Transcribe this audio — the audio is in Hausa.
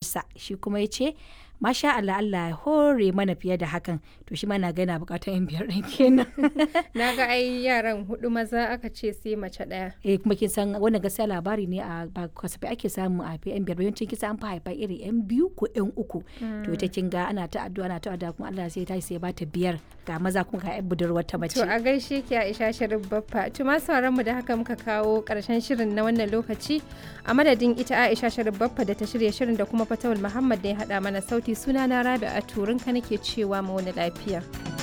matarsa shi kuma ya ce masha Allah Allah ya hore mana fiye da hakan to shi ma na ga yana bukatar yan biyar ɗin kenan Na ga ai yaran hudu maza aka ce sai mace ɗaya. eh kuma kin san wannan gaskiya labari ne a ba kasafai ake samu a yan biyar yawancin kisa an fa haifa iri yan biyu ko yan uku to ita kin ga ana ta addu'a ana ta addu'a kuma Allah sai ta sai ya bata biyar ga maza kuma ga yan budurwar ta mace To a gaishe ki Aisha Sharif Baffa. To ma sauran mu da haka muka kawo karshen shirin na wannan lokaci. A madadin ita Aisha Sharif Baffa da ta shirya shirin da kuma Fatawul Muhammad da ya hada mana sauti sunana Rabi'a Turinka nake cewa mu wani lafiya.